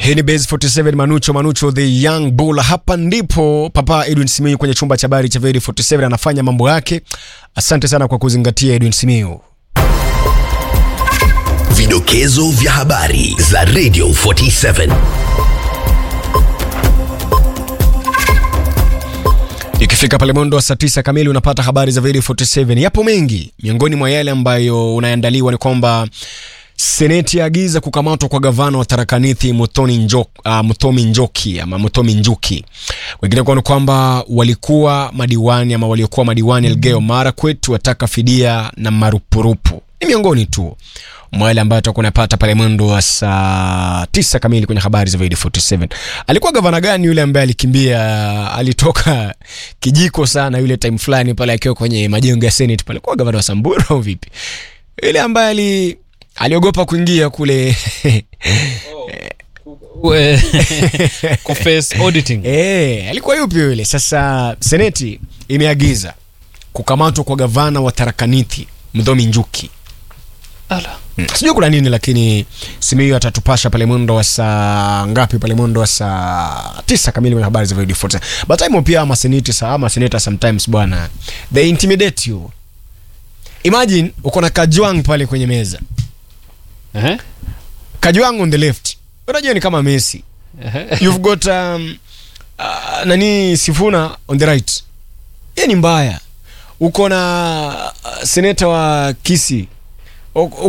Hii ni Base 47 Manucho Manucho the young bull. Hapa ndipo Papa Edwin Simiyu kwenye chumba cha habari cha Very 47 anafanya mambo yake. Asante sana kwa kuzingatia Edwin Simiyu. Vidokezo vya habari za Radio 47. Ikifika pale mwendo wa saa tisa kamili unapata habari za Very 47. Yapo mengi, miongoni mwa yale ambayo unaandaliwa ni kwamba Seneti yaagiza kukamatwa kwa gavana wa Tharakanithi Muthoni Njo, uh, Muthomi Njoki ama Muthomi Njuki. Wengine kwa ni kwamba walikuwa madiwani ama waliokuwa madiwani Elgeyo Marakwet wataka fidia na marupurupu. Ni miongoni tu mwa yale ambayo tutakuwa unapata pale mwendo wa saa tisa kamili kwenye habari za Video 47. Alikuwa gavana gani yule ambaye alikimbia, alitoka kijiko sana yule time fulani pale akiwa kwenye majengo ya Senate pale, alikuwa gavana wa Samburu au vipi? Yule ambaye ali aliogopa kuingia kule We- kuface auditing Eh, alikuwa yupi yule? Sasa seneti imeagiza kukamatwa kwa gavana wa Tharakanithi Mdhomi Njuki. Ala. Hmm. Sijui kuna nini lakini Simiyu atatupasha pale mwendo wa saa ngapi? Pale mwendo wa saa tisa kamili kwenye habari za Radio 47. But time pia ama seneti saa ama seneta sometimes bwana they intimidate you. Imagine uko na Kajwang pale kwenye meza. Ehe. Kajwang on the left. Unajua ni kama Messi. Ehe. You've got um, uh, nani Sifuna on the right. Yeye ni mbaya. Uko na uh, seneta wa Kisi.